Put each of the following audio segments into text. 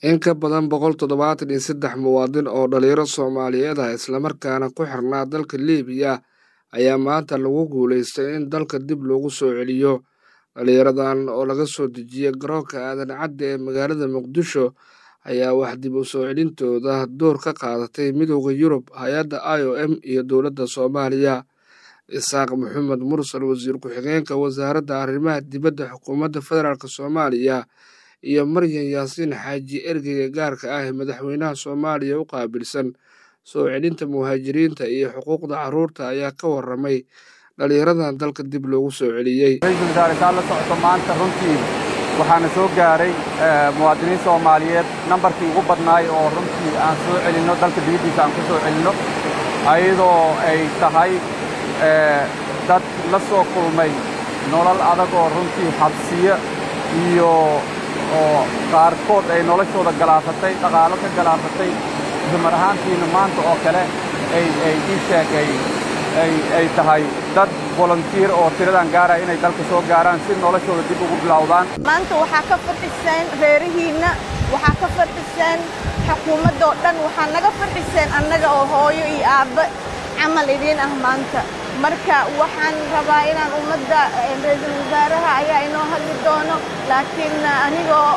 in ka badan boqol toddobaatan iyo saddex muwaadin oo dhalinyaro soomaaliyeed ah islamarkaana ku xirnaa dalka liibiya ayaa maanta lagu guulaystay in dalka dib loogu soo celiyo dhalinyaradan oo laga soo dejiyey garoonka aadan cadde ee magaalada muqdisho ayaa wax dib u soo celintooda door ka qaadatay midooda yurub hay-adda i o m iyo dowladda soomaaliya isaaq maxamed mursal wasiir ku-xigeenka wasaaradda arrimaha dibadda xukuumadda federaalk soomaaliya iyo maryan yaasiin xaaji ergeyga gaarka ah ee madaxweynaha soomaaliya u qaabilsan soo celinta muhaajiriinta iyo xuquuqda carruurta ayaa ka waramay dhalinyaradan dalka dib loogu soo celiyey ra-iisul wasaare saa la socoto maanta runtii waxaana soo gaaray muwaadiniin soomaaliyeed nambarkii ugu badnaay oo runtii aan soo celinno dalka dibaddiisa aan ku soo celinno ayadoo ay tahay dad la soo kulmay nolol adag oo runtii xabsiyo iyo oo qaarkood ay noloshooda galaafatay dhaqaalo ka galaafatay dumar ahaantiina maanta oo kale ay ii sheegay ay tahay dad volunteer oo tiradan gaaraya inay dalka soo gaaraan si noloshooda dib ugu bilowdaan maanta waxaa ka farxiseen reerihiinna waxaa ka farxiseen xukuumadda oo dhan waxaa naga farxiseen annaga oo hooyo iyo aabbe camal idiin ah maanta marka waxaan rabaa inaan ummadda ra-iisul wasaaraha ayaa inoo hadli doono laakiin anigoo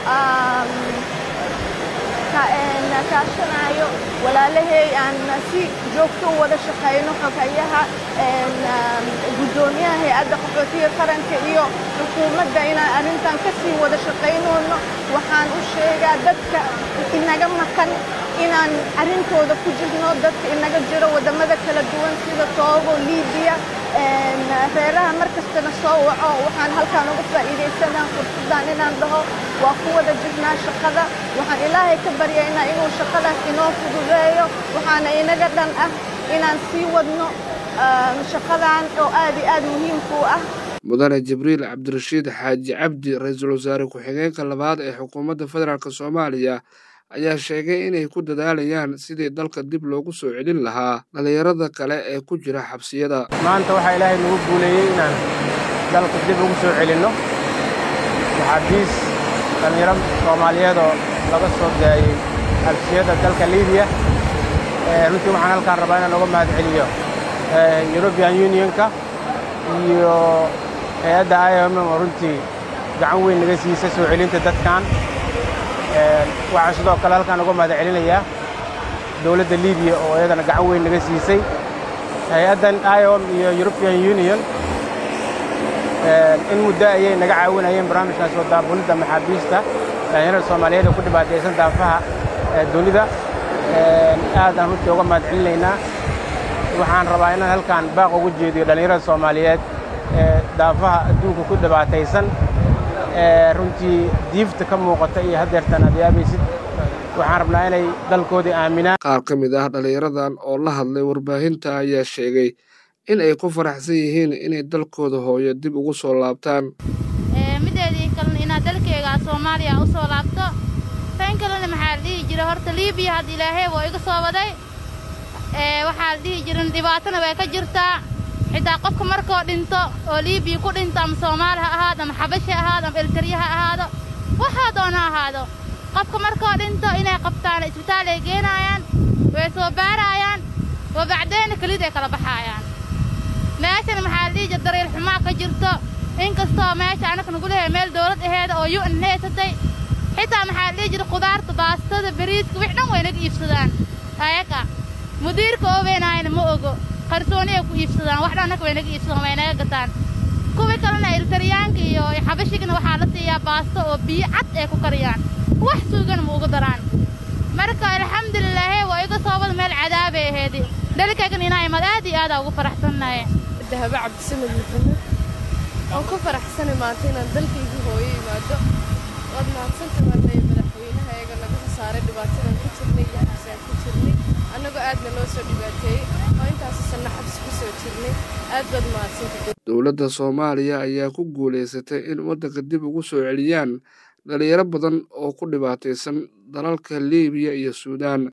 kaashanayo walaalahay aan si joogto u wada shaqayno xogayaha guddoomiyaha hay-adda qaxootiga qaranka iyo xukuumadda inaan arrintan ka sii wada shaqaynoono waxaan u sheegaa dadka inaga maqan inaan arrintooda ku jirno dadka inaga jiro waddamada kala duwan sida toogo liibiya reeraha mar kastana soo waco waxaan halkaan uga faa'iidaysanaa fursaddan inaan dhaho waa ku wada jirnaa shaqada waxaan ilaahay ka baryaynaa inuu shaqadaas inoo fududeeyo waxaana inaga dhan ah inaan sii wadno shaqadan oo aad iyo aad muhiimku ah mudane jibriil cabdirashiid xaaji cabdi ra-iisul wasaare ku-xigeenka labaad ee xukuumadda federaalk soomaaliya ayaa sheegay inay ku dadaalayaan sidii dalka dib loogu soo celin lahaa dhallinyarada kale ee ku jira xabsiyada maanta waxaa ilaahay nagu guuleeyey inaan dalka dib ugu soo celinno maxaabiis dhallinyaro soomaaliyeed oo laga soo daayey xabsiyada dalka liibiya runtii waxaan halkaan rabaa inaan uga mahad celiyo yurubian unionka iyo hay-adda i o m oo runtii gacan weyn naga siisa soo celinta dadkan waxaan sidoo kale halkaan uga mahad celinayaa dowladda liibiya oo iyadana gacan weyn naga siisay hay-addan iom iyo european union in muddo ayay naga caawinayeen barnaamijkan soo daabulidda maxaabiista dhallinyarada soomaaliyeed ee ku dhibaataysan daafaha dunida aadaan runtii uga mahad celinaynaa waxaan rabaa inaan halkaan baaq ugu jeediyo dhallinyarada soomaaliyeed ee daafaha adduunka ku dhibaataysan runtii diifta ka muuqata iyo haddeertan aad yaabaysid waxaan rabnaa inay dalkoodii aaminaan qaar ka mid ah dhallinyaradan oo la hadlay warbaahinta ayaa sheegay in ay ku faraxsan yihiin inay dalkooda hooyo dib ugu soo laabtaan mideedii kalena inaad dalkeyga soomaaliya u soo laabto tan kalena maxaa la dhihi jira horta liibiya hadda ilaahay waa iga soo waday waxaa la dhihi jirin dhibaatana way ka jirtaa xitaa qofka markoo dhinto oo liibiya ku dhinto ama soomaali ha ahaado ama xabashi ha ahaado ama eltariya ha ahaado waxaa doona ahaado qofka markoo dhinto inay qabtaan isbitaal ay geenaayaan way soo baaraayaan wa bacdeenna kelid ay kala baxaayaan meeshana maxaa la dhihi jira daryeel xumaa ka jirto inkastoo meesha annaka nagu lehay meel dawlad aheeda oo yu n haysatay xitaa maxaa la dhihi jira khudaarta baastada bariiska wix dhan way naga iibsadaan ayaga mudiirka oobeenaayana ma ogo qarsooniyay ku iibsadaan wax dhannaka way naga iibsadaan way naga gataan kuwii kalena iltariyaanka iyo xabashigana waxaa la siiyaa baasto oo biyo cad ay ku kariyaan wax suugana ma uga daraan marka alxamdulilaahe waa iga soobada meel cadaabay aheedi dhalkaygana inaa imad aad iyo aadaa ugu faraxsannaye dahabo cabdisamad maxamed waan ku faraxsanay maanta inaan dalkaygii hooyo imaado waad mahadsanta marnay madaxweynaha eega naga soo saaray dhibaatadan ku jirnay iyo xabsaan ku jirnay annagoo aadna loo soo dhibaateeyey oo intaasu sanno xabsi ku soo jirnay aad baad mahadsanta dowladda soomaaliya ayaa ku guulaysatay in waddanka dib ugu soo celiyaan dhalinyaro badan oo ku dhibaataysan dalalka liibiya iyo suudaan